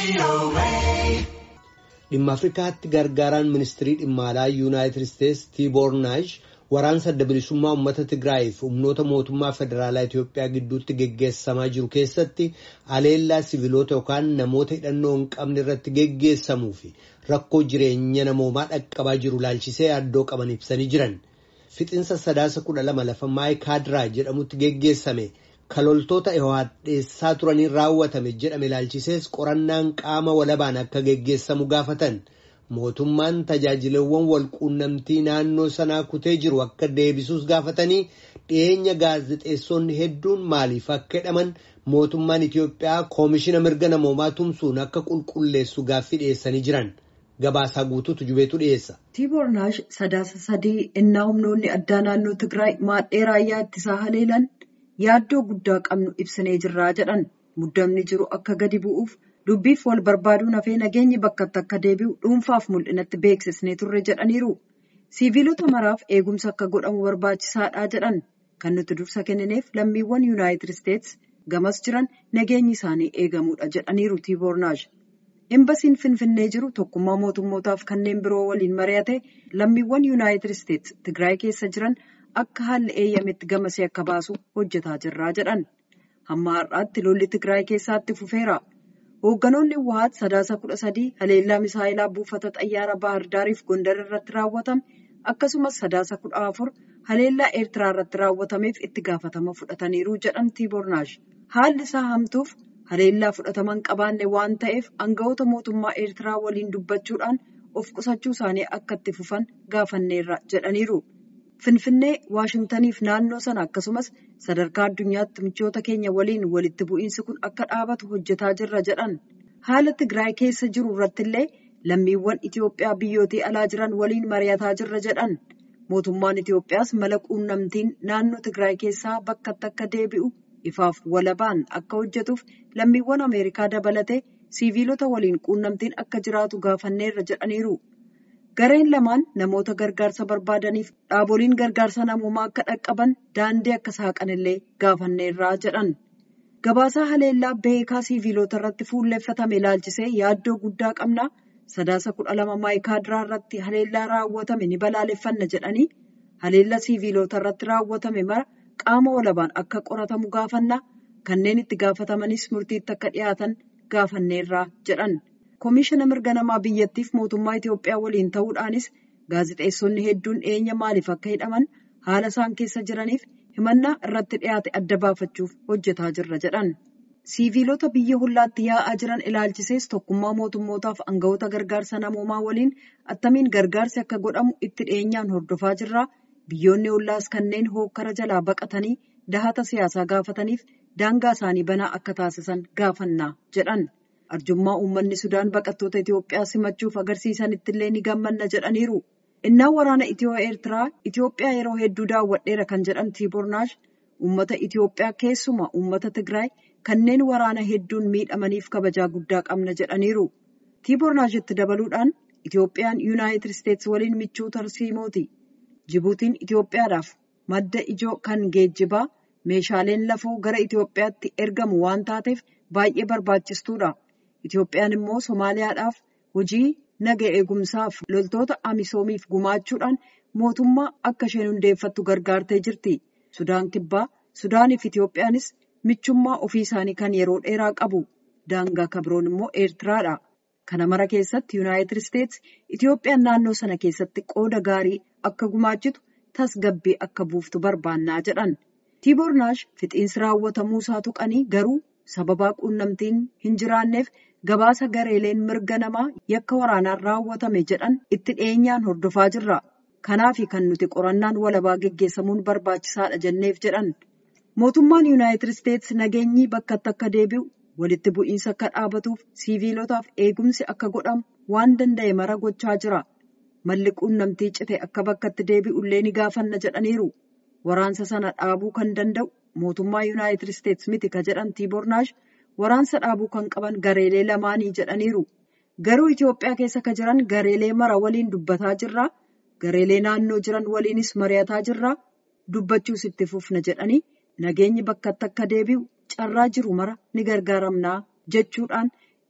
Dhimma Afrikaatti gargaaraan ministirii dhimma alaa Yuunaayitid Isteetsi Tiiboor Naash waraansa adda bilisummaa uummata Tigraayiif humnoota mootummaa federaalaa Itoophiyaa gidduutti geggeessamaa jiru keessatti aleellaa siviilota yookaan namoota hidhannoo hin qabne irratti geggeessamuu fi rakkoo jireenya namoomaa dhaqqabaa jiru laalchisee yaaddoo qaban ibsanii jiran. Fixinsa sadaasa kudha lama lafa maayikaadiraa jedhamutti geggeessame kaloltoota dhiyeessaa turaniin raawwatame jedhame laalchisees qorannaan qaama walabaan akka geggeessamu gaafatan. mootummaan tajaajilawwan walquunnamtii naannoo sanaa kutee jiru akka deebisuus gaafatanii dhiyeenya gaazexeessonni hedduun maaliif akka hidhaman mootummaan Itiyoophiyaa koomishina mirga namoomaa tumsuun akka qulqulleessu gaaffii dhiyeessanii jiran gabaasaa guutuutu jubeetu dhiyeessa. Tiiboor Naash sadaasa sadii innaa humnoonni addaa naannoo Tigraay maadhee raayyaa ittisaa haleelan yaaddoo guddaa qabnu ibsinee jirraa jedhan muddamni jiru akka gadi bu'uuf. dubbiif wal barbaaduun hafee nageenyi bakkatti akka deebi'u dhuunfaaf mul'inatti beeksisnee turre jedhaniiru siiviilota maraaf eegumsa akka godhamu barbaachisaadha jedhan kan nuti dursa kennineef lammiiwwan yuunaayitid isteetsi gamas jiran nageenyi isaanii eegamuudha jedhaniiru tiiboornaash embasiin finfinnee jiru tokkummaa mootummootaaf kanneen biroo waliin mari'ate lammiiwwan yuunaayitid isteetsi tigraay keessa jiran akka haalli eeyyametti gamasee akka baasu hojjetaa jirraa jedhan hamma har'aatti lolli tigraay keessaatti fufeera. Hoogganoonni Wahaat sadaasa kudha sadii haleellaa misaayilaa buufata xayyaara Baahir Daariif Gondar irratti raawwatame akkasumas sadaasa kudha afur haleellaa Eertiraa irratti raawwatameef itti gaafatama fudhataniiru jedhan Tiibornaash. Haalli isaa hamtuuf haleellaa fudhataman qabaanne waan ta'eef aangawoota mootummaa Eertiraa waliin dubbachuudhaan of qusachuu isaanii akka itti fufan gaafanneerra jedhaniiru. Finfinnee Waashintaniif naannoo sana akkasumas sadarkaa addunyaatti michoota keenya waliin walitti bu'iinsi kun akka dhaabatu hojjetaa jirra jedhan haala Tigraay keessa jiru irrattillee lammiiwwan Itoophiyaa biyyootii alaa jiran waliin mari'ataa jirra jedhan mootummaan Itoophiyaas mala quunnamtiin naannoo Tigraay keessaa bakkatti akka deebi'u ifaaf walabaan akka hojjetuuf lammiiwwan Ameerikaa dabalatee siiviilota waliin quunnamtiin akka jiraatu gaafanneerra jedhaniiru. Gareen lamaan namoota gargaarsa barbaadaniif dhaaboliin gargaarsa namoomaa akka dhaqqaban daandii akka saaqanillee gaafanneerraa jedhan. Gabaasaa haleellaa beekaa siiviilota irratti fuulleeffatame ilaalchisee yaaddoo guddaa qabna. Sadaasa kudha lama maayikaadiraa irratti haleellaa raawwatame ni balaaleffanna jedhanii haleellaa siiviilota irratti raawwatame mara qaama walabaan akka qoratamu gaafanna. Kanneen itti gaafatamanis murtiitti akka dhiyaatan gaafanneerraa jedhan. Koomishina mirga namaa biyyattiif mootummaa Itoophiyaa waliin ta'uudhaanis gaazexeessonni hedduun dhiyeenya maaliif akka hidhaman haala isaan keessa jiraniif himannaa irratti dhiyaate adda baafachuuf hojjetaa jirra jedhan. Siiviilota biyya hollaatti yaa'aa jiran ilaalchisees tokkummaa mootummootaaf aangawoota gargaarsa namoomaa waliin attamiin gargaarsi akka godhamu itti dhiyeenyaan hordofaa jirra. Biyyoonni hollaas kanneen hookkara jalaa baqatanii dahata siyaasaa gaafataniif daangaa isaanii banaa akka taasisan gaafannaa jedhan. arjummaa uummanni sudaan baqattoota Itoophiyaa simachuuf agarsiisanitti illee ni gammanna jedhaniiru. Innaan waraana Itiyoo Eertiraa Itoophiyaa yeroo hedduu daawwadheera kan jedhan Tiibornaash uummata Itoophiyaa keessumaa uummata Tigraay kanneen waraana hedduun miidhamaniif kabajaa guddaa qabna jedhaniiru. Tiibornaashitti dabaluudhaan Itoophiyaan Yuunaayitid Isteetsi waliin michuu tarsiimooti. Jibuutiin Itoophiyaadhaaf madda ijoo kan geejjibaa meeshaaleen lafoo gara Itoophiyaatti ergamu waan taateef baay'ee barbaachistuudha. Itoophiyaan immoo Somaaliyaadhaaf hojii naga eegumsaaf loltoota Amisoomiif gumaachuudhaan mootummaa akka isheen hundeeffattu gargaartee jirti. Sudaan kibbaa Sudaaniif Itoophiyaanis michummaa ofii isaanii kan yeroo dheeraa qabu. Daangaa kabroon immoo Eertiraadha. Kana mara keessatti Yuunaayitid Isteetsi Itoophiyaan naannoo sana keessatti qooda gaarii akka gumaachitu tasgabbii akka buuftu barbaannaa jedhan. Tiibornaash fixiinsi raawwatamuu isaa tuqanii garuu sababaa quunnamtiin hin jiraanneef gabaasa gareeleen mirga namaa yakka waraanaan raawwatame jedhan itti dhiyeenyaan hordofaa jirra. Kanaaf kan nuti qorannaan walabaa geggeessamuun barbaachisaadha jenneef jedhan. Mootummaan Yuunaayitid Isteetsi nageenyi bakkatti akka deebi'u walitti bu'iinsa akka dhaabatuuf siiviilotaaf eegumsi akka godhamu waan danda'e mara gochaa jira. Malli quunnamtii cite akka bakkatti deebi'ullee ni gaafanna jedhaniiru. Waraansa sana dhaabuu kan danda'u mootummaa Yuunaayitid Isteetsi miti ka jedhan Tiibornaash waraansa dhaabuu kan qaban gareelee lamaanii jedhaniiru. Garuu Itoophiyaa keessa ka jiran gareelee mara waliin dubbataa jirra. Gareelee naannoo jiran waliinis mari'ataa jirra. Dubbachuus itti fufna jedhanii nageenyi bakkatti akka deebi'u carraa jiru mara ni gargaaramnaa jechuudhaan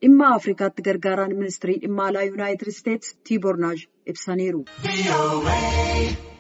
dhimma Afrikaatti gargaaraan ministirii dhimma alaa Yuunaayitid Isteetsi Tiibornaaj ibsaniiru.